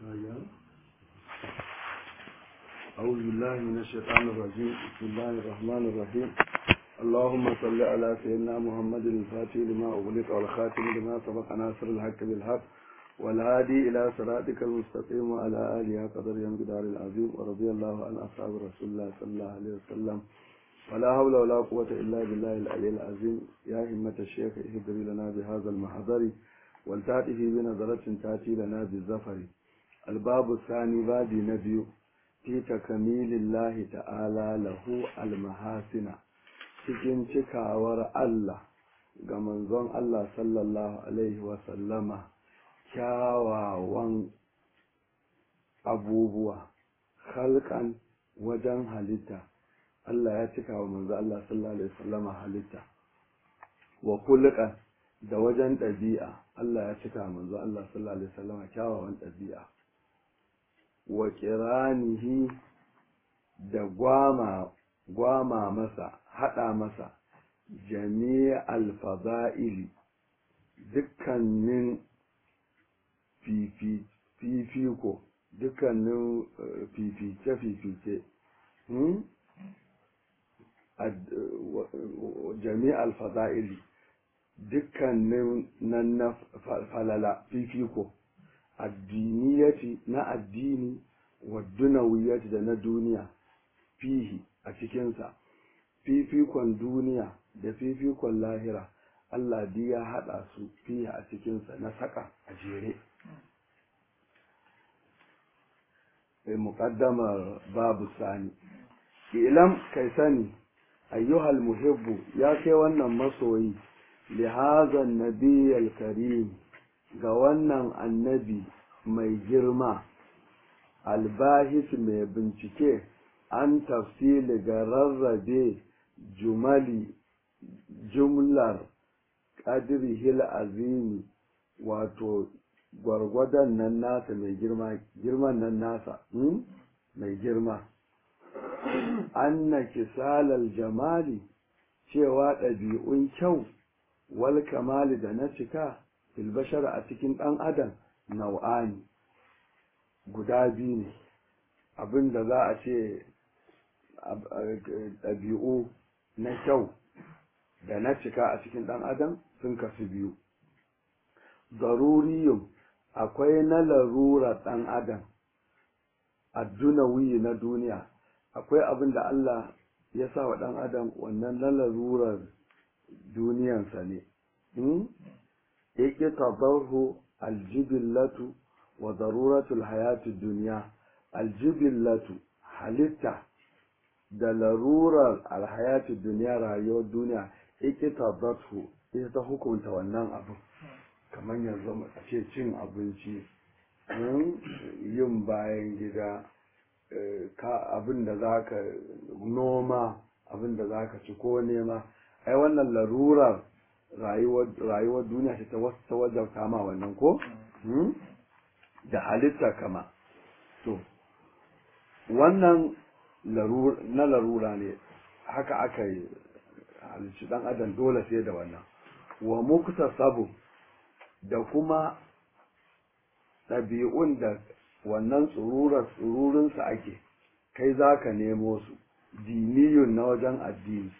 أيام أعوذ بالله من الشيطان الرجيم بسم الله الرحمن الرحيم اللهم صل على سيدنا محمد الفاتح لما أغلق والخاتم لما سبق ناصر الحق بالحق والهادي إلى صراطك المستقيم وعلى آله قدر ينقدار العظيم ورضي الله عن أصحاب رسول الله صلى الله عليه وسلم ولا حول ولا قوة إلا بالله العلي العظيم يا همة الشيخ اهدري لنا بهذا المحضر ولتأتي بنظرة تأتي لنا بالزفر الباب الثاني بادي نبي في تكميل الله تعالى له المحاسن cikin cikawar Allah ga manzon Allah sallallahu Alaihi wasallama kyawawan abubuwa halkan wajen halitta Allah ya cika wa manzo Allah sallallahu Alaihi wasallama halitta wa kulkan da wajen ɗabi'a Allah ya cika wa manzo Allah sallallahu Alaihi wasallama kyawawan ɗabi'a wa kiranihi da gwama gwama masa haɗa masa jami'al fada'ili dukkanin fifiko dukkanin fifice-fifice jami'al fada'ili dukkanin nan na falala fifiko addiniyati na addini wa dunawiyati da na duniya fihi a cikinsa fifikon duniya da fifikon lahira Allah di ya haɗa su fihi a cikinsa na saka a jere muƙaddamar babu sani ilam kai sani ayyuhal muhibbu ya kai wannan masoyi lihazan nabiyal karim ga wannan annabi mai girma albahis mai bincike an tafsili ga rarrabe jumali jumlar ƙadirhil azimi wato gwargwadon nan nasa mai girma girman nan nasa mai girma anna kisalal jamali cewa ɗabi'un kyau wal kamali da na cika filbashar a cikin ɗan adam nau'ani guda biyu ne abin da za a ce ɗabi'u na kyau da na cika a cikin ɗan adam sun kasu biyu daruriyun akwai na larura ɗan adam addunawi na duniya akwai abin da Allah ya sa wa ɗan adam wannan na larurar duniyansa ne yake tabarhu aljibillatu wa daruratul hayatu duniya aljibillatu halitta da larurar alhayatu duniya rayuwar duniya yake tabarhu ita ta hukunta wannan abu kamar yanzu a ce cin abinci yin bayan gida abin da za ka noma abin da za ka ci ko nema ai wannan larurar rayuwar duniya ce ta wajen kama wannan ko da halitta kama to wannan na larura ne haka aka yi halicci dan adam dole sai da wannan wa mukta sabu da kuma ɗabi'un da wannan tsururar tsururinsa ake kai za ka nemo su diniyun na wajen addini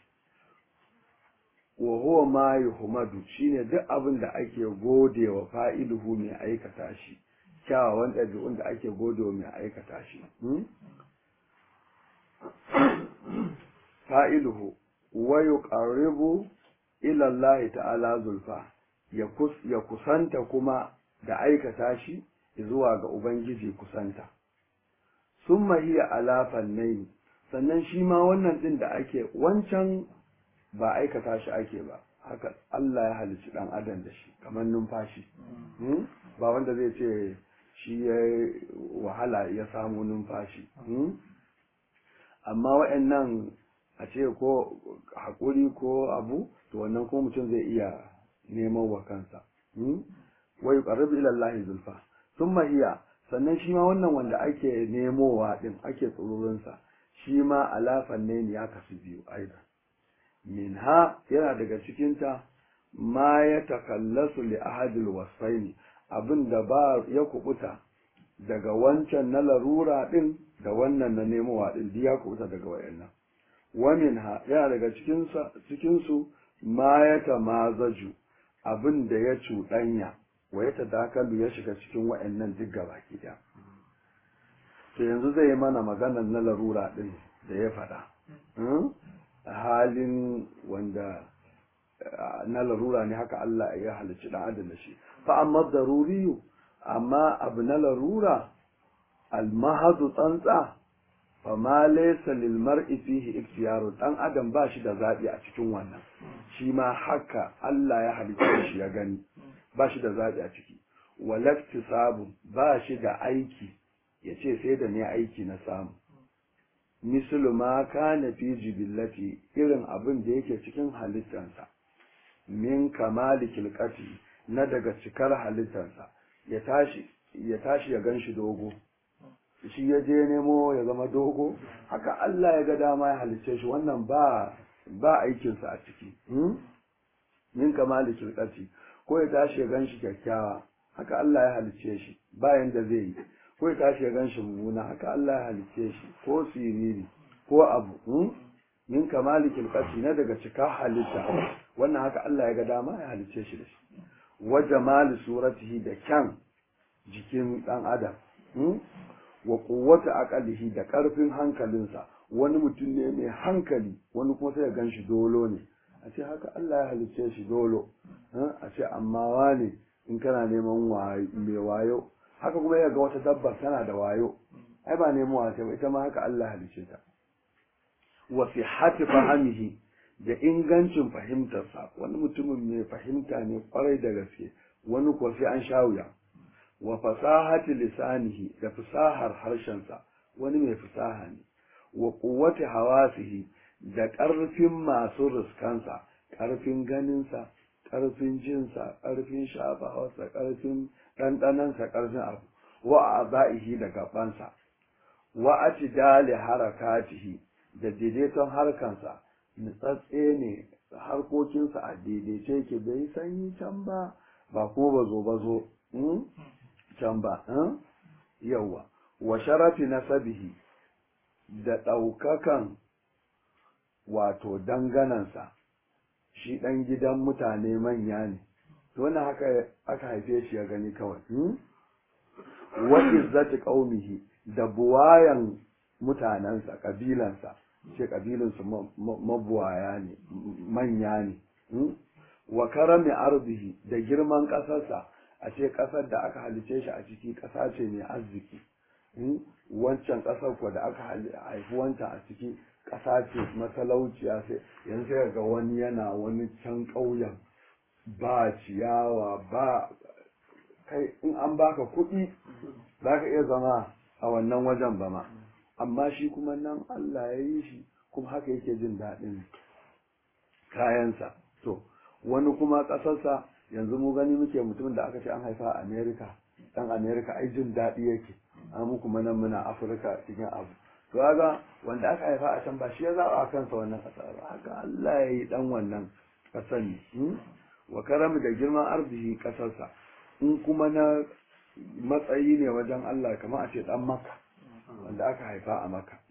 wa huwa ma yuhmadu shine duk abin da ake gode wa fa'iluhu mai aikata shi kyawawan ɗabi'un da ake gode wa mai aikata shi fa'iluhu wa yuqarribu ila Allah ta'ala zulfa ya kusanta kuma da aikata shi zuwa ga Ubangiji kusanta. Sun mahiya alafan nai sannan shi ma wannan ɗin da ake wancan ba aikata shi ake ba, haka Allah ya halicci ɗan adam da shi, kamar numfashi. Ba wanda zai ce shi ya wahala ya samu numfashi. Amma wa'yannan a ce ko haƙuri ko abu, to wannan ko mutum zai iya neman wa kansa. Wa yuqarribu ila Allah zulfa. Summa iya sannan shi ma wannan wanda ake nemowa din ake tsururinsa shi ma alafan ne ya kasu biyu aidan. Minha yana daga cikinta ma ya takallasu li ahadil wasfaini abin da ba ya kubuta daga wancan na larura din da wannan na nemowa din duk ya kubuta daga wayannan wamin ha yana daga cikin cikin su ma ya tamazaju abin da ya cuɗanya wa ya tadakalu ya shiga cikin wayannan duk gaba ɗaya to yanzu zai yi mana maganar na larura din da ya faɗa halin wanda na larura ne haka Allah ya halicci ɗan adam da shi fa amma daruriyu amma abu na larura almahadu tsantsa fa ma laysa lil mar'i fihi ikhtiyaru dan adam ba shi da zabi a cikin wannan shi ma haka Allah ya halicce shi ya gani ba shi da zabi a ciki walaktisabu ba shi da aiki yace sai da ne aiki na samu mislu ma kana fi jibillati irin abin da yake cikin halittansa min kamali kilqati na daga cikar halittansa ya tashi ya tashi ya ganshi dogo shi ya je nemo ya zama dogo haka Allah ya ga dama ya halicce shi wannan ba ba aikinsa a ciki min kamali kilqati ko ya tashi ya ganshi kyakkyawa haka Allah ya halicce shi bayan da zai yi ko ya tashi ya ganshi mummuna haka Allah ya halicce shi ko siriri ko abu min kamali kilqati na daga cika halitta wannan haka Allah ya ga dama ya halicce shi da shi wa jamali suratihi da kyan jikin dan adam wa quwwati aqalihi da karfin hankalinsa wani mutum ne mai hankali wani kuma sai ya ganshi dolo ne a ce haka Allah ya halicce shi dolo a ce amma wane in kana neman mai wayo haka kuma ya ga wata dabba tana da wayo ai ba nemo wace ba ita ma haka Allah ya halicce ta wa sihhati fahimihi da ingancin fahimtarsa wani mutumin mai fahimta ne kwarai da gaske wani kuwa sai an sha wuya wa fasahati lisanihi da fasahar harshensa wani mai fasaha ne wa quwwati hawasihi da ƙarfin masu riskansa ƙarfin ganinsa ƙarfin jinsa ƙarfin shafawarsa ƙarfin ɗanɗanansa ƙarfin abu wa aba'ihi da gabansa wa atidali harakatihi da daidaiton harkansa nutsatse ne harkokinsa a daidaice yake bai sanyi can ba ba kuma bazo bazo can ba yawa wa sharafi nasabihi da ɗaukakan wato danganansa shi ɗan gidan mutane manya ne to wannan haka aka haife shi ya gani kawai wa izzati qaumihi da buwayan mutanensa kabilansa ce kabilansu mabuwaya ne manya ne wa karami arzihi da girman ƙasarsa a ce ƙasar da aka halice shi a ciki ƙasa ce mai arziki wancan ƙasar ko da aka haifi wancan a ciki ƙasa ce matalauciya sai yanzu sai ga wani yana wani can ƙauyen ba ciyawa ba kai in an baka kuɗi za ka iya zama a wannan wajen ba ma amma shi kuma nan Allah ya yi shi kuma haka yake jin daɗin kayansa to wani kuma ƙasarsa yanzu mu gani muke mutumin da aka ce an haifa a Amerika ɗan Amerika ai jin daɗi yake an mu kuma nan muna Afirka cikin abu to kaga wanda aka haifa a can ba shi ya zaɓa a kansa wannan ƙasa ba haka Allah ya yi ɗan wannan ƙasar ne wa karami da girman arziki ƙasarsa in kuma na matsayi ne wajen Allah kamar a ce ɗan maka wanda aka haifa a maka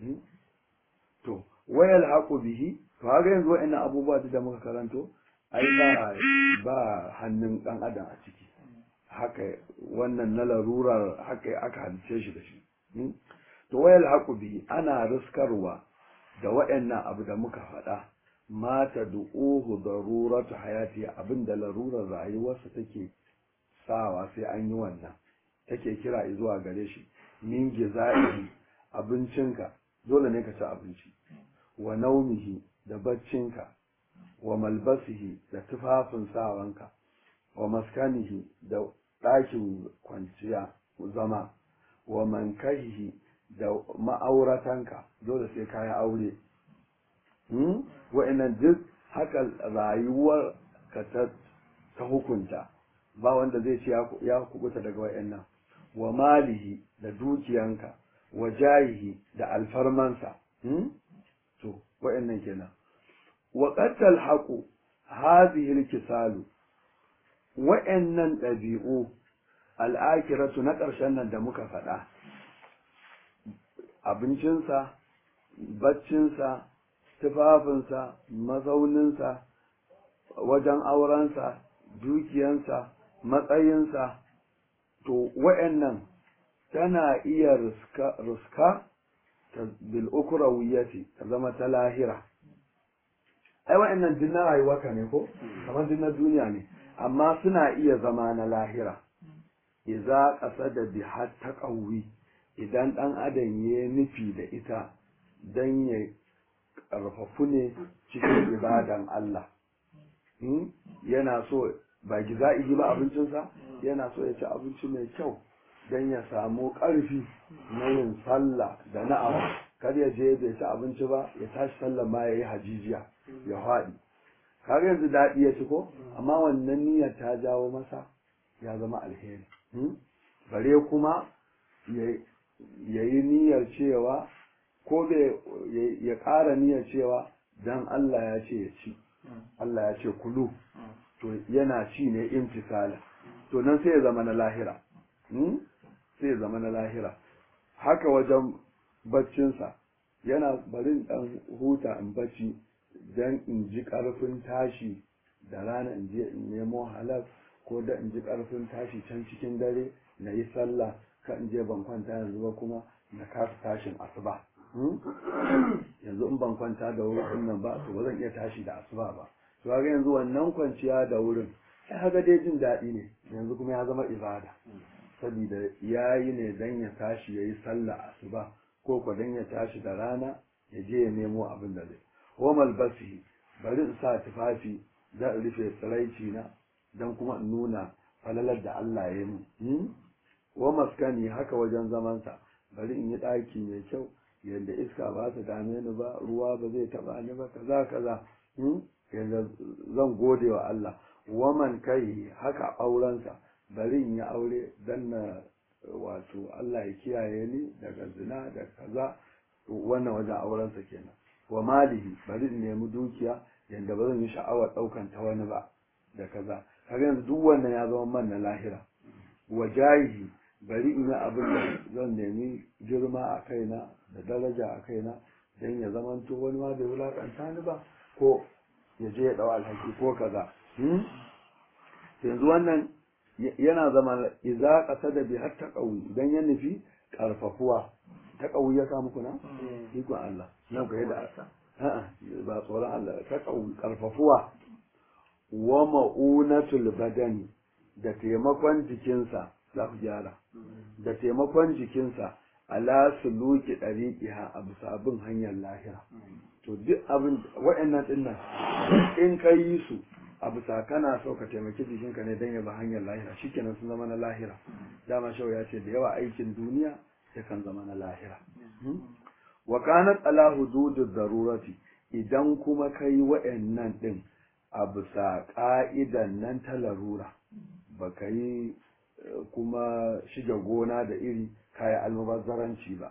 to wayal haƙu bihi to haka yanzu wa'annan abubuwa da muka karanto ai ba ba hannun ɗan adam a ciki haka wannan na larurar haka aka halice shi da shi to wayal haƙu bihi ana riskarwa da wa'annan abu da muka faɗa mata du'uhu daruratu hayati abinda larurar rayuwarsa take sawa sai an yi wannan take kira zuwa gare shi min giza'ihi abincinka dole ne ka ci abinci wa naumihi da baccinka wa malbasihi da tufafin sawanka wa maskanihi da ɗakin kwanciya zama wa mankahihi da ma'auratanka dole sai ka yi aure wa'annan duk haka rayuwar ka ta hukunta ba wanda zai ce ya kubuta daga wa'annan wa malihi da dukiyanka wa jayihi da alfarmansa to wa'annan kenan wa qattal haqu hadhihi alkisalu wa'annan dabi'u al'akiratu na ƙarshen nan da muka faɗa abincinsa baccinsa tufafinsa mazauninsa wajen aurensa dukiyansa matsayinsa to wa'annan tana iya ruska ta bil'ukurawiyati ta zama ta lahira ai wa'annan din na rayuwarka ne ko kamar din na duniya ne amma suna iya zama na lahira iza ƙasa da bihar ta ƙauwi idan ɗan adam ya nufi da ita don ya ƙarfafu ne cikin ibadan Allah yana so ba giza'i ba abincinsa yana so ya ci abinci mai kyau don ya samu ƙarfi na yin sallah da na'am kar ya je bai ci abinci ba ya tashi sallah ma ya yi hajijiya ya haɗi kaga yanzu daɗi ya ci ko amma wannan niyyar ta jawo masa ya zama alheri bare kuma ya yi niyyar cewa ko ya ƙara niyyar cewa dan Allah ya ce ya ci Allah ya ce kulu to yana ci ne imtisala to nan sai ya zama na lahira sai ya zama na lahira haka wajen baccinsa yana barin dan huta in bacci dan in ji karfin tashi da rana in je in nemo halal ko da in ji karfin tashi can cikin dare na yi sallah ka in je ban kwanta yanzu ba kuma na kasa tashin asuba yanzu in ban kwanta da wurin nan ba to ba zan iya tashi da asuba ba to ga yanzu wannan kwanciya da wurin sai haka dai jin daɗi ne yanzu kuma ya zama ibada saboda ya yi ne dan ya tashi ya yi sallah asuba ko ko dan ya tashi da rana ya je ya nemo abin da zai homal basi bari in sa tufafi da in rufe tsiraici na dan kuma in nuna falalar da Allah ya yi wa maskani haka wajen zamansa bari in yi ɗaki mai kyau yadda iska ba ta dame ni ba ruwa ba zai taba ni ba kaza kaza yadda zan gode wa Allah waman kai haka aurensa bari in yi aure dan na wato Allah ya kiyaye ni daga zina da kaza wannan wajen aurensa kenan wa malihi bari in nemi dukiya yadda ba zan yi sha'awar ɗaukan ta wani ba da kaza kaga yanzu duk wannan ya zama man na lahira wa jahihi bari in yi abin da zan nemi girma a kaina da daraja a kaina don ya zamanto wani ma bai wulakanta ni ba ko ya je ya ɗau alhaki ko kaza yanzu wannan yana zama iza ƙasa da bi har ta ƙauyi idan ya nufi ƙarfafuwa ta ƙauyi ya samu kuna ikon Allah nan ka da a'a ba tsoron Allah ta ƙauyi ƙarfafuwa wa ma'unatul badani da taimakon jikinsa za ku gyara da taimakon jikinsa ala suluki ɗariƙiha a bisa bin hanyar lahira to duk abin waɗannan ɗin nan in ka yi su a bisa kana so ka taimaki jikinka ne don ya bi hanyar lahira shikenan sun zama na lahira dama shau ya ce da yawa aikin duniya yakan zama na lahira wa kanat ala hududud darurati idan kuma kai waɗannan ɗin a bisa ƙa'idan nan ta larura baka yi kuma shige gona da iri kaya almubazzaranci ba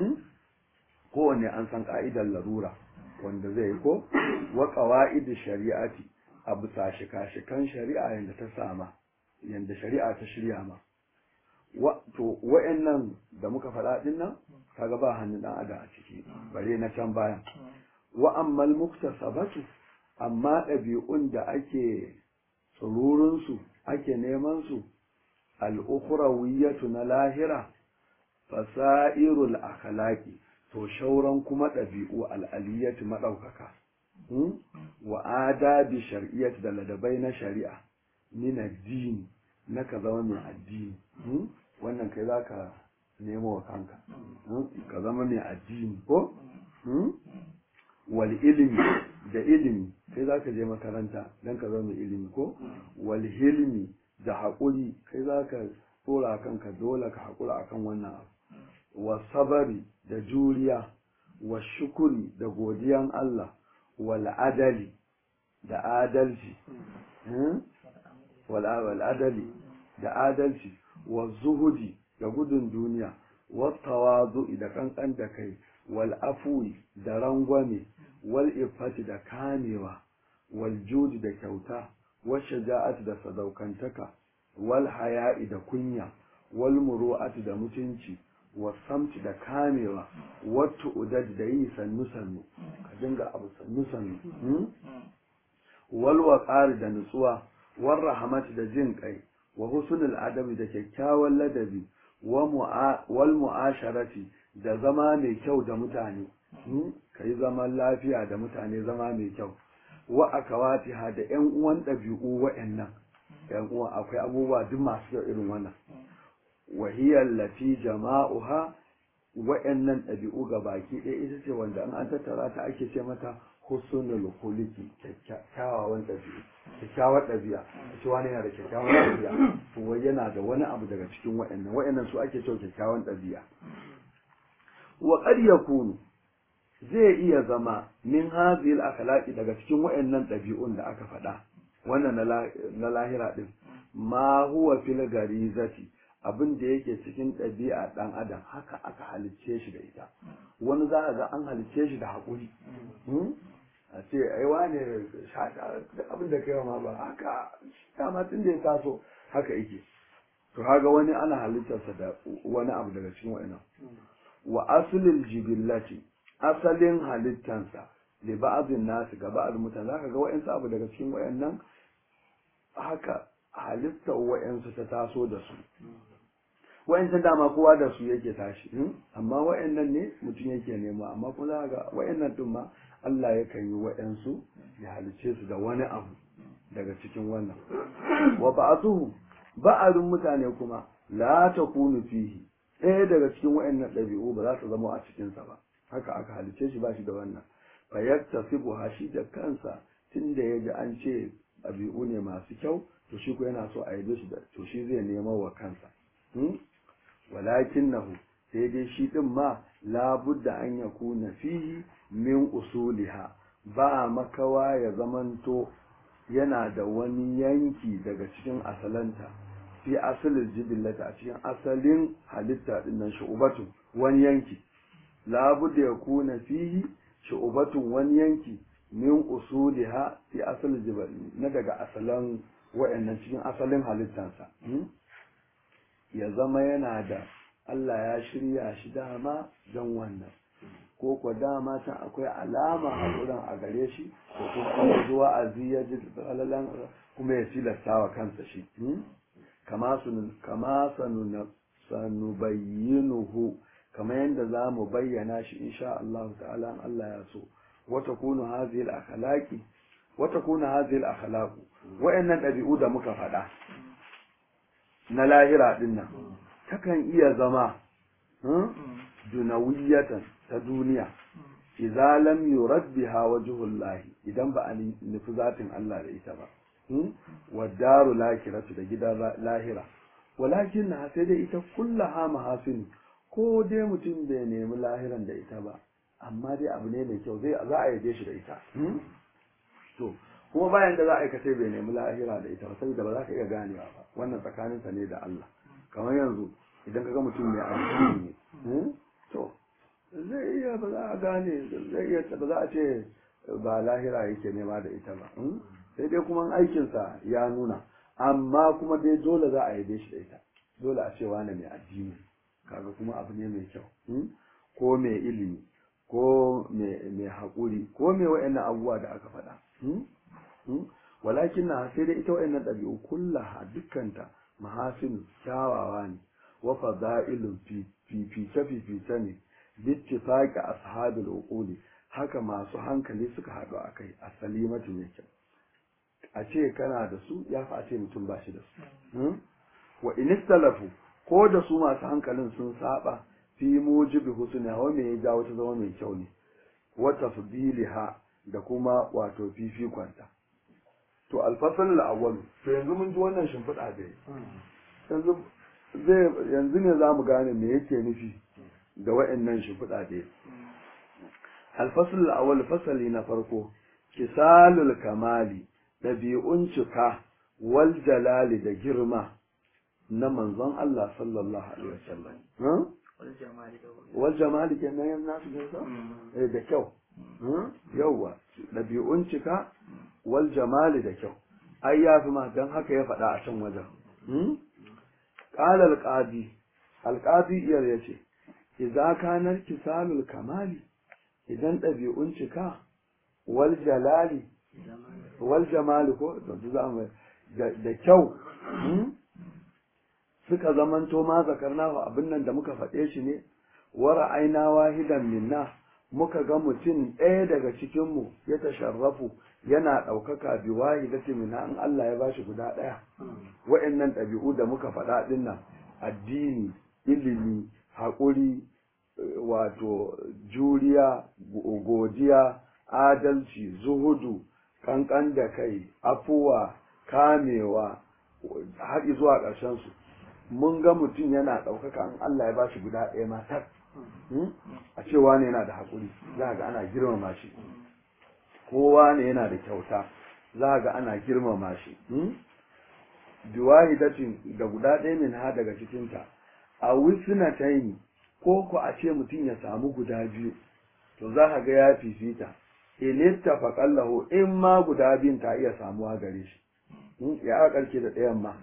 kowanne an san ka'idar larura wanda zai ko wa qawaid shari'ati a bisa shika-shikan shari'a yanda ta sama yanda shari'a ta shirya ma wa to wa'annan da muka faɗa din nan kaga ba hannun dan adam a ciki bare na can bayan wa ammal muktasabatu amma ɗabi'un da ake tsururun su ake neman su al'ukurawiyatu na lahira fasa'irul akhlaqi to shauran kuma ɗabi'u al'aliyatu maɗaukaka wa adabi shar'iyyat da ladabai na shari'a min addini na ka zama mai addini wannan kai za ka nemo wa kanka ka zama mai addini ko wal ilimi da ilimi kai za ka je makaranta don ka zama mai ilimi ko wal hilmi da haƙuri kai za ka tsora kanka dole ka haƙura akan wannan abu wa sabari da juriya wa shukuri da godiyan Allah wal adali da adalci wal adali da adalci wa zuhudi da gudun duniya wa tawazu da kankan da kai wal afwi da rangwame wal ifati da kamewa wal judi da kyauta wa shaja'ati da sadaukantaka wal haya'i da kunya wal muru'ati da mutunci wasamti da kamewa wattu udad da yi sannu sannu ka dinga abu sannu sannu wal waqari da nutsuwa war rahmati da jin kai wa husnul adabi da kyakkyawan ladabi wal mu'asharati da zama mai kyau da mutane ka yi zaman lafiya da mutane zama mai kyau wa akawatiha da yan uwan ɗabi'u wa'annan yan uwa akwai abubuwa duk masu kyau irin wannan wahiyar lati jama'uha wa'annan ɗabi'u ga baki ɗaya ita ce wanda an an tattara ta ake ce mata husnul khuluqi kyakkyawan ɗabi'u kyakkyawar ɗabi'a ce wani yana da kyakkyawan ɗabi'a to wai yana da wani abu daga cikin wa'annan wa'annan su ake cewa kyakkyawan ɗabi'a wa qad yakunu zai iya zama min hazil akhlaqi daga cikin wa'annan ɗabi'un da aka faɗa wannan na lahira din ma huwa fil garizati abin da yake cikin ɗabi'a ɗan adam haka aka halicce shi da ita wani za a ga an halicce shi da haƙuri a ce ai wane shaka abin da kai ma ba haka dama tun da ya taso haka yake to haga wani ana halittarsa da wani abu daga cikin wa'annan wa asulil jibillati asalin halittansa li ba'dhin nasu ga ba'd mutane zaka ga wa'ansu abu daga cikin wa'annan haka halittar wa'ansu ta taso da su wa'ancan dama kowa da su yake tashi amma wa'annan ne mutum yake nema amma kuma za ga wa'annan din ma Allah yakan yi wa'ansu ya halice su da wani abu daga cikin wannan wa ba'athuhu ba'arun mutane kuma la takunu fihi ɗaya daga cikin wa'annan ɗabi'u ba za su zama a cikinsa ba haka aka halice shi ba shi da wannan fa yaktasibu hashi da kansa tunda ya ji an ce ɗabi'u ne masu kyau to shi ko yana so a yabe shi da to shi zai nema wa kansa walakinnahu sai dai shi din ma labudda an yakuna fihi min usuliha ba makawa ya zamanto yana da wani yanki daga cikin asalanta fi asalin jibillata a cikin asalin halitta din nan shu'ubatu wani yanki labudda ya kuna fihi shu'ubatun wani yanki min usuliha fi asalin jiballi na daga asalan wa'annan cikin asalin halittansa ya zama yana da Allah ya shirya shi dama don wannan ko ko dama can akwai alama a wurin a gare shi ko kuma zuwa a ya ji falalan kuma ya tilasta wa kansa shi kama sunu kama sanu sanubayyinuhu kama yadda za mu bayyana shi insha Allah ta'ala in Allah ya so wata kunu hadhihi al-akhlaqi wata kunu hadhihi al-akhlaqu wa'annan dabi'u da muka faɗa na lahira din nan takan iya zama dunawiyatan ta duniya idza lam yurad biha wajhullah idan ba a nufi zatin Allah da ita ba wa daru lakiratu da gidan lahira walakin na sai dai ita kullaha mahasin ko dai mutum bai nemi lahiran da ita ba amma dai abu ne mai kyau zai za a yabe shi da ita to kuma bayan da za a aikace bai nemi lahira da ita ba saboda ba za ka iya ganewa ba wannan tsakaninsa ne da Allah kamar yanzu idan ka ga mutum mai addini ne to zai iya ba za a gane zai iya ba za a ce ba lahira yake nema da ita ba sai dai kuma aikinsa ya nuna amma kuma dai dole za a yabe shi da ita dole a ce wane mai addini kaga kuma abu ne mai kyau ko mai ilimi ko mai haƙuri ko mai wa'annan abubuwa da aka faɗa walakin na sai dai ita wa'annan ɗabi'u kullaha dukkanta mahasin kyawawa ne wa fada'ilun fifice fifice ne bittifaqi ashabil uquli haka masu hankali suka haɗu akai a salimatu ne kyau a ce kana da su ya fi a ce mutum ba shi da su wa inistalafu ko da su masu hankalin sun saba fi mujibi husna wa me ya jawo ta zama mai kyau ne wa tafdiliha da kuma wato fifikonta to alfasal al-awwal to yanzu mun ji wannan shimfiɗa da yanzu zai yanzu ne zamu gane me yake nufi da wa'annan shimfiɗa da alfasal al-awwal fasali na farko kisalul kamali ɗabi'un cika wal jalali da girma na manzon Allah sallallahu alaihi wasallam wal jamali kenan yan nasu gaisa eh da kyau yawwa ɗabi'un cika wal jamali da kyau ai ya fi ma dan haka ya faɗa a can wajen qala al-qadi al-qadi iyar yace idza kana kisalul kamali idan ɗabi'un cika wal jalali wal jamali ko da kyau suka zamanto ma zakarnahu abin nan da muka faɗe shi ne wara aina wahidan minna muka ga mutum ɗaya daga cikinmu ya tasharrafu yana ɗaukaka bi wahidati minna in Allah ya bashi guda ɗaya wa'annan ɗabi'u da muka faɗa ɗin nan addini ilimi haƙuri wato juriya godiya adalci zuhudu kankan da kai afuwa kamewa har zuwa ƙarshen su mun ga mutum yana ɗaukaka in Allah ya ba shi guda ɗaya matar a cewa ne yana da haƙuri za ga ana girmama shi kowa ne yana da kyauta za ga ana girmama shi biwahidatin da guda ɗaya min ha daga cikinta a wisna taini ko ku a ce mutum ya samu guda biyu to za ka ga ya fifita in ittafaqa lahu in ma guda biyun ta iya samuwa gare shi ya karke da ɗayan ma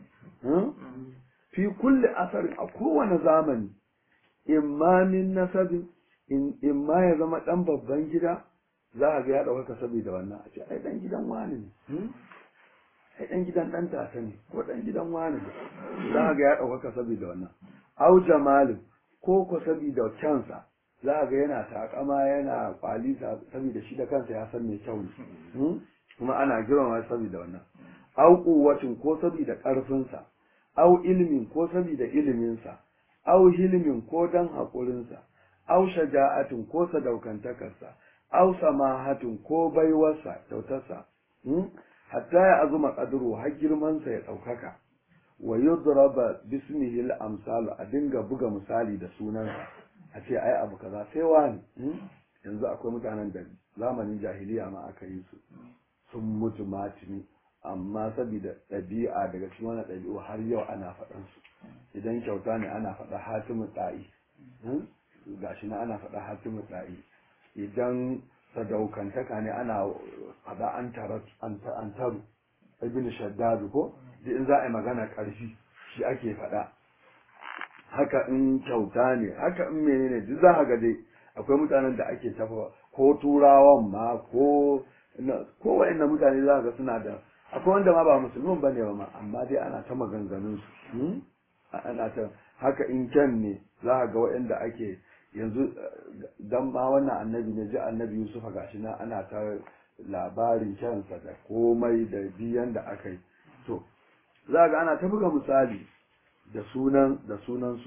fi kulli asarin a kowane zamani imma min nasabin in ma ya zama ɗan babban gida za a ga ya ɗaukaka saboda wannan a ce ai ɗan gidan wani ne ai ɗan gidan ɗan tata ne ko ɗan gidan wani ne za a ga ya ɗaukaka saboda wannan au jamalin ko ko saboda kyansa za a ga yana takama yana kwalisa saboda shi da kansa ya san mai kyau ne kuma ana girmama saboda wannan au kuwacin ko saboda ƙarfinsa au ilmin ko saboda iliminsa au hilmin ko dan haƙurinsa au shaja'atin ko sadaukantakarsa au samahatin ko baiwarsa kyautarsa hatta ya azuma qadru har girmansa ya ɗaukaka wa yudraba bismihi al-amsal a dinga buga misali da sunansa a ce ai abu kaza sai wani yanzu akwai mutanen da zamanin jahiliya ma aka yi su sun mutu matini amma saboda ɗabi'a daga cikin wani ɗabi'u har yau ana faɗan su idan kyauta ne ana faɗa hatimin ɗa'i gashi na ana faɗa hatimin ɗa'i idan sadaukantaka ne ana faɗa an taru ibn shaddadu ko duk in za a yi magana ƙarfi shi ake faɗa haka in kyauta ne haka in menene duk za ka ga dai akwai mutanen da ake tafa ko turawan ma ko ko wa'annan mutane za ka ga suna da akwai wanda ma ba musulmin bane ba ma amma dai ana ta maganganun su ana ta haka in kyan ne za ka ga wa'anda ake yanzu dan ma wannan annabi ne ji annabi Yusuf gashi na ana ta labarin kyansa da komai da biyan da aka yi to za ga ana ta buga misali da sunan da sunansu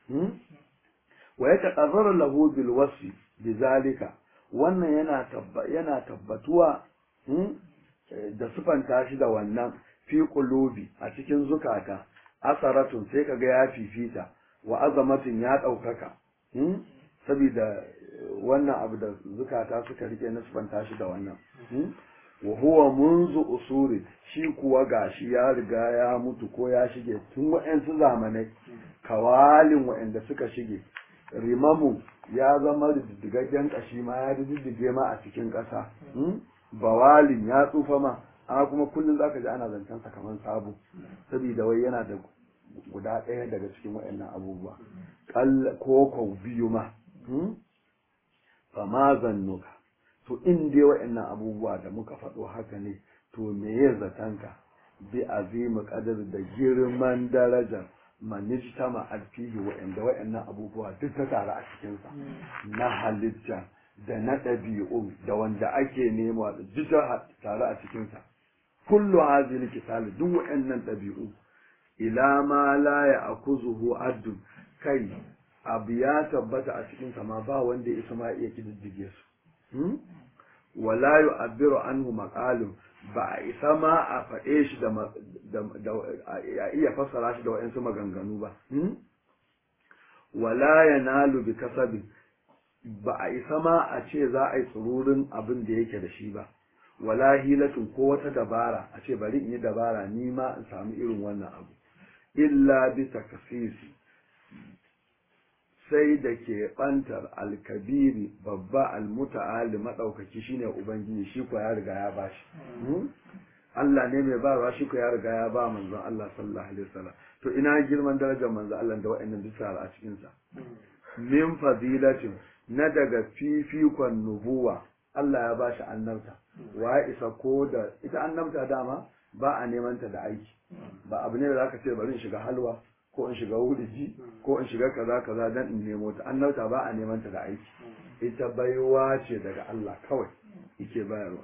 wa ya taqarraru lahu bil wasfi bizalika wannan yana yana tabbatuwa da sufanta shi da wannan fi qulubi a cikin zukata asaratun sai kaga ya fifita wa azamatin ya daukaka saboda wannan abu da zukata suka rike na sufanta shi da wannan wa huwa munzu usuri shi kuwa gashi ya riga ya mutu ko ya shige tun wa'ansu zamanai kawalin wa'anda suka shige rimamu ya zama diddigaggen kashi ma ya diddige ma a cikin ƙasa bawalin ya tsufa ma amma kuma kullum zaka ji ana zancen sa kamar sabo saboda wai yana da guda ɗaya daga cikin wa'annan abubuwa ko ko biyu ma fa ma zannuka to in dai wa'annan abubuwa da muka faɗo haka ne to me ya zatanka bi azimi qadar da girman darajar manijtama alfihi wa'anda wa'annan abubuwa duk ta tare a cikin sa na halitta da na ɗabi'u da wanda ake nema da duk ta tare a cikin sa kullu hadhihi kisal duk wa'annan ɗabi'u ila ma la ya'khuzuhu addun kai abu ya tabbata a cikin sa ma ba wanda ya isa ma iya kididdige su wala yu'abbiru anhu maqalun ba a isa ma a faɗe shi da a iya fassara shi da wa'ansu maganganu ba wala yanalu bi kasabin ba a isa ma a ce za a yi tsururin abin da yake da shi ba wala hilatun ko wata dabara a ce bari in yi dabara ni ma in samu irin wannan abu illa bi takasisi sai da ke ɓantar alkabiri babba almuta'ali maɗaukaki shine ubangiji shi ko ya riga ya bashi Allah ne mai bayarwa shi ko ya riga ya ba manzon Allah sallallahu alaihi wasallam to ina girman darajar manzo Allah da wa'annan duk a cikin sa min fadilatin na daga fifikon nubuwa Allah ya bashi annabta wa ya isa ko da ita annabta dama ba a neman ta da aiki ba abu ne da zaka ce bari in shiga halwa ko in shiga wuriji ko in shiga kaza kaza dan in nemo ta annabta ba a neman ta da aiki ita baiwa ce daga Allah kawai yake bayarwa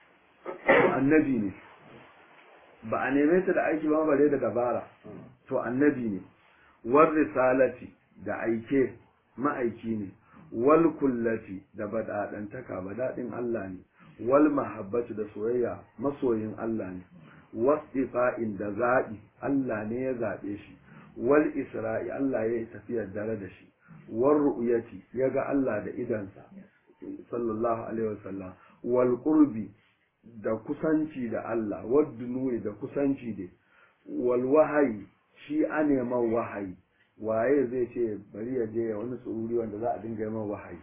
annabi ne ba a neme ta da aiki ba bare da dabara to annabi ne war risalati da aike ma'aiki ne wal kullati da badadantaka badadin Allah ne wal mahabbatu da soyayya masoyin Allah ne wasifa'in da zaɓi Allah ne ya zaɓe shi wal isra'i Allah ya yi tafiyar dare da shi wal ru'yati ya ga Allah da idansa sallallahu alaihi wasallam wal qurbi da kusanci da Allah wal dunuwi da kusanci da wal wahayi shi a neman wahayi waye zai ce bari ya je wani tsururi wanda za a dinga yaman wahayi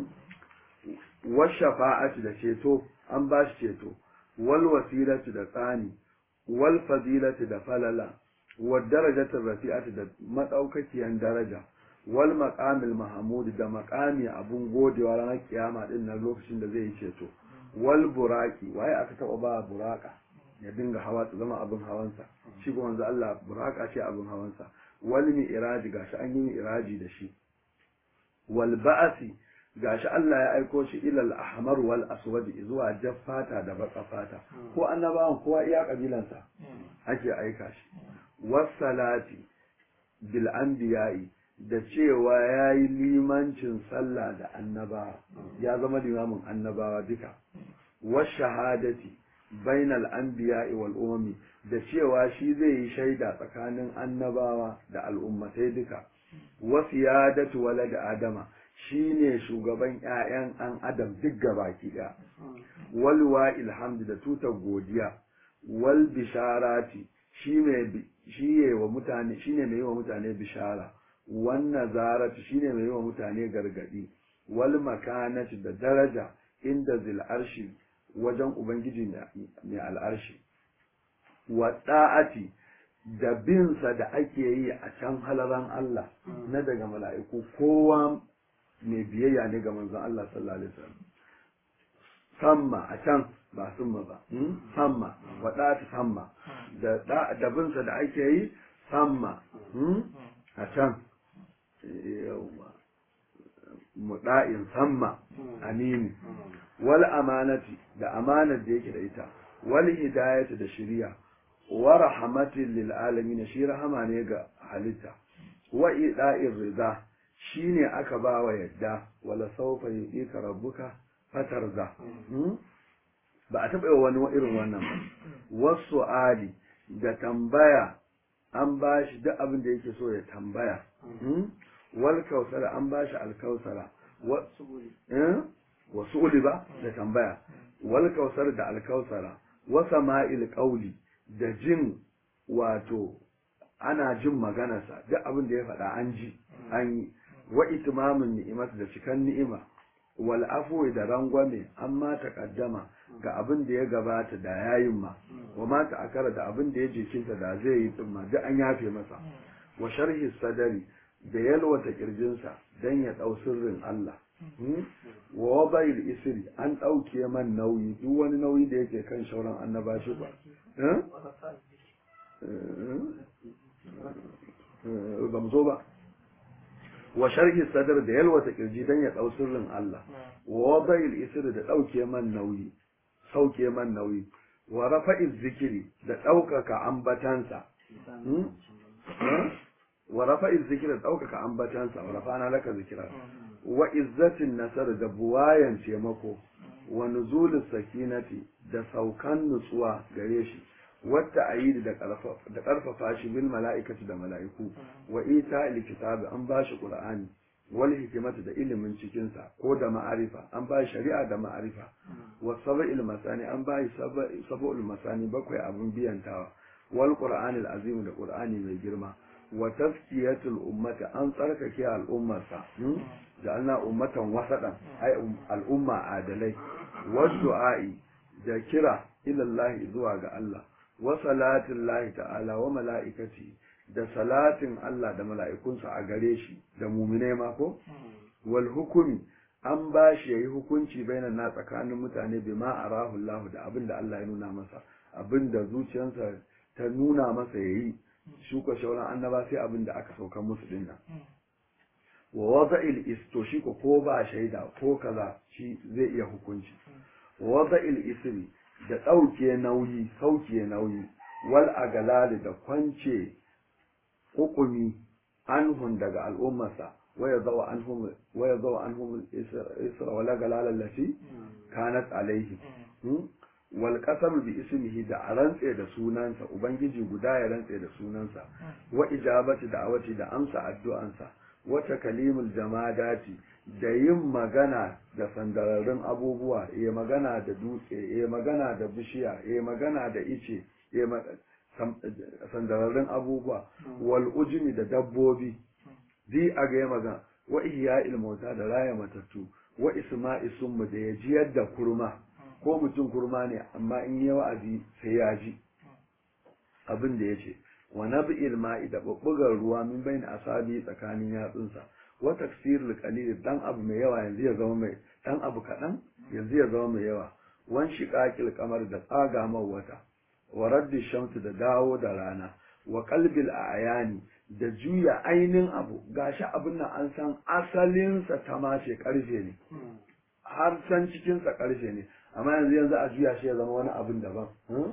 wal shafa'ati da ceto an ba shi ceto wal wasilati da tsani wal fadilati da falala wal darajati rafi'ati da madaukakiyan daraja wal maqamil mahmud da maqami abun godewa ranar kiyama din nan lokacin da zai yi ceto wal buraki waye aka taba ba buraka ya dinga hawa ta zama abin hawansa shi kuma manzo Allah buraka ce abin hawansa wal mi'raji gashi an yi mi'raji da shi wal ba'asi gashi Allah ya aiko shi ilal ahmar wal aswad zuwa jaffata da baka fata ko annabawan kowa iya kabilansa ake aika shi wassalati bil anbiya'i da cewa yayi limancin sallah da annabawa ya zama limamin annabawa duka washahadati bainal anbiya'i wal umami da cewa shi zai yi shaida tsakanin annabawa da al'ummatai duka wasiyadatu walad adama shi ne shugaban ‘ya'yan an adam duk gabaki ɗaya, walwa ilhamdu da tutar godiya, wal bisharati shi ne wa mutane shi ne mai yi wa mutane bishara, wannan zaratu shi ne mai yi wa mutane gargaɗi, wal makanati da daraja inda zil'arshi wajen Ubangiji mai al'arshi, wa ɗa'ati da binsa da ake yi a can halaran Allah na daga mala'iku kowa mai biyayya ne ga manzon Allah sallallahu alaihi wasallam samma a can ba summa ba samma wadata samma da da binsa da ake yi samma a can yawa muda'in samma amini wal amanati da amanar da yake da ita wal hidayati da shiriya wa rahmatin lil alamin shi rahama ne ga halitta wa ida'ir rida shi ne aka ba wa yadda wala saufa yi ka rabbuka fatarza ba a taɓa wani irin wannan ba wasu ali da tambaya an ba shi duk abin da yake so ya tambaya wal kausara an ba shi alkausara wasu uli ba da tambaya wal kausar da alkausara wasa ma'il ƙauli da jin wato ana jin maganarsa duk abin da ya faɗa an ji an yi wa itimamin ni'imat da cikan ni'ima wal afwi da rangwame amma taqaddama ga abin da ya gabata da yayin ma wa ma akara da abin da ya jikinta da zai yi tsumma duk an yafe masa wa sharhi sadari da yalwata kirjinsa dan ya dau sirrin Allah wa wabail isri an dauke man nauyi duk wani nauyi da yake kan shauran annabashi ba ba mu zo ba wa sharhi sadar da yalwata kirji dan ya dau sirrin Allah wa wada'il isr da dauke man nauyi sauke man nauyi wa rafa'iz zikiri da daukaka ambatansa wa rafa'iz zikiri da daukaka ambatansa wa rafa'ana laka zikira wa izzatin nasar da buwayan taimako wa nuzulus sakinati da saukan nutsuwa gare shi wata ayi da ƙarfafa shi bil mala'ikatu da mala'iku wa ita likitabi an ba shi qur'ani wal hikimatu da ilimin cikinsa ko da ma'arifa an ba shari'a da ma'arifa wa sab'il masani an ba sab'ul masani bakwai abin biyantawa wal qur'anil azim da qur'ani mai girma wa tazkiyatul ummati an tsarkake al'ummarsa da ana ummatan wasadan ai al'umma adalai wa du'a'i da kira ila Allah zuwa ga Allah wa salatin lahi ta'ala wa mala'ikati da salatin Allah da mala'ikunsa a gare shi da muminai ma ko wal hukumi an ba shi yayi hukunci bainan na tsakanin mutane bima arahu Allah da abin da Allah ya nuna masa abin da zuciyarsa ta nuna masa yayi shuka shauran annaba sai abin da aka sauka musu dinnan wa wada'il isto shi ko ko ba shaida ko kaza shi zai iya hukunci wa wada'il isri da ɗauke nauyi sauke nauyi wal agalali da kwance hukumi anhun daga al'ummarsa waya zawa anhum waya zawa anhum isra wala galala lati kanat alaihi wal qasam bi ismihi da a rantse da sunansa ubangiji guda ya rantse da sunansa wa ijabati da'awati da amsa addu'ansa wata kalimul jamadati da yin magana da sandararrun abubuwa ya magana da dutse ya magana da bishiya ya magana da ice ya sandararrun abubuwa wal ujmi da dabbobi di a ga ya magana wa ihya ilmauta da raya matattu wa isma'i summu da ya jiyar da kurma ko mutum kurma ne amma in yi wa'azi sai ya ji abin da ya ce wa nab'il ma'i da bubbugar ruwa min bayin asabi tsakanin yatsunsa wa taksirul qalil dan abu mai yawa yanzu ya zama mai dan abu kadan yanzu ya zama mai yawa wan shiqaqil qamar da tsaga wata wa raddi shamsu da dawo da rana wa qalbil ayani da juya ainin abu gashi abin nan an san asalin sa tamashe karfe ne har san cikin sa karfe ne amma yanzu yanzu a juya shi ya zama wani abin daban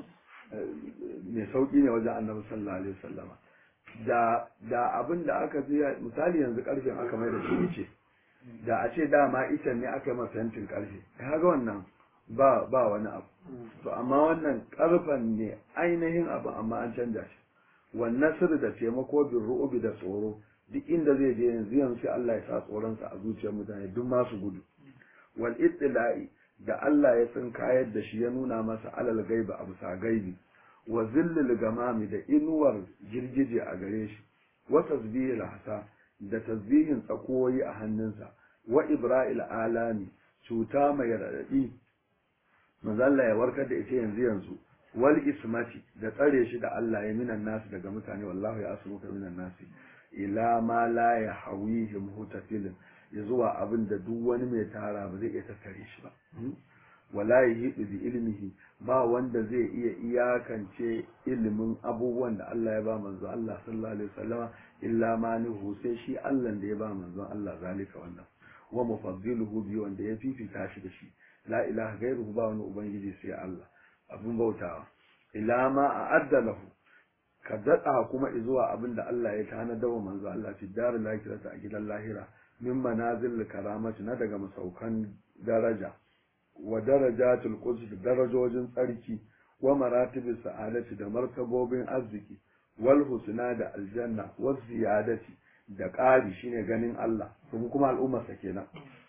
mai sauki ne wajen annabi sallallahu alaihi wasallama da da abin da aka juya misali yanzu karfen aka mai da shi ce da a ce dama ita ne aka yi masa yantin karfe kaga wannan ba ba wani abu to amma wannan karfen ne ainihin abu amma an canja shi wannan sirri da taimako bin ru'ubi da tsoro duk inda zai je yanzu yanzu sai Allah ya sa tsoronsa a zuciyar mutane duk masu gudu wal ittila'i da Allah ya san kayar da shi ya nuna masa alal gaiba a bisa gaibi wa zillil gamami da inuwar girgije a gare shi wa tasbihil hasa da tasbihin tsakoyi a hannunsa wa ibra'il alami cuta mai raɗaɗi manzo Allah ya warkar da ita yanzu yanzu wal ismati da tsare shi da Allah ya minan nasu daga mutane wallahu ya asmuka minan nasi ila ma la ya hawihim hutafilin ya zuwa abin da duk wani mai tara ba zai iya tattare shi ba wala yahidu bi ilmihi ba wanda zai iya iyakance ilimin abubuwan da Allah ya ba manzo Allah sallallahu alaihi wasallama illa ma nuhu sai shi Allah da ya ba manzo Allah zalika wannan wa mufaddiluhu bi wanda ya fifita shi da shi la ilaha gairuhu ba wani ubangiji sai Allah abin bautawa ila ma a'adda lahu ka daɗa kuma zuwa abin da Allah ya tanada wa manzo Allah fi darin lahirata a gidan lahira min manazil karamati na daga masaukan daraja wa darajatul quds da darajojin tsarki wa maratibis sa'adati da martabobin arziki wal husna da aljanna wa ziyadati da ƙari shine ganin Allah kuma kuma al'ummar sa kenan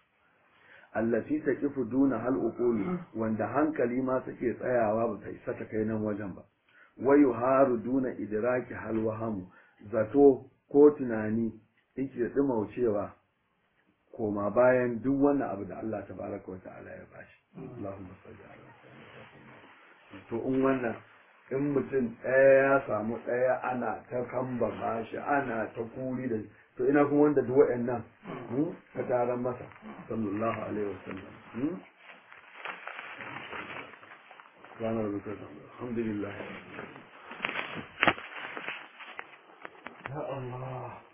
allati taqifu duna hal uqulu wanda hankali ma take tsayawa ba ta isa ta kai nan wajen ba wayu haru duna idraki hal wahamu zato ko tunani yake dimaucewa koma bayan duk wannan abu da Allah tabaraka wata'ala ya bashi Allahumma salli ala to in wannan in mutum ɗaya ya samu ɗaya ana ta kamba bashi ana ta kuri da to ina kuma wanda duk waɗannan ka taron masa sallallahu alaihi wasallam ranar rukar alhamdulillah ya Allah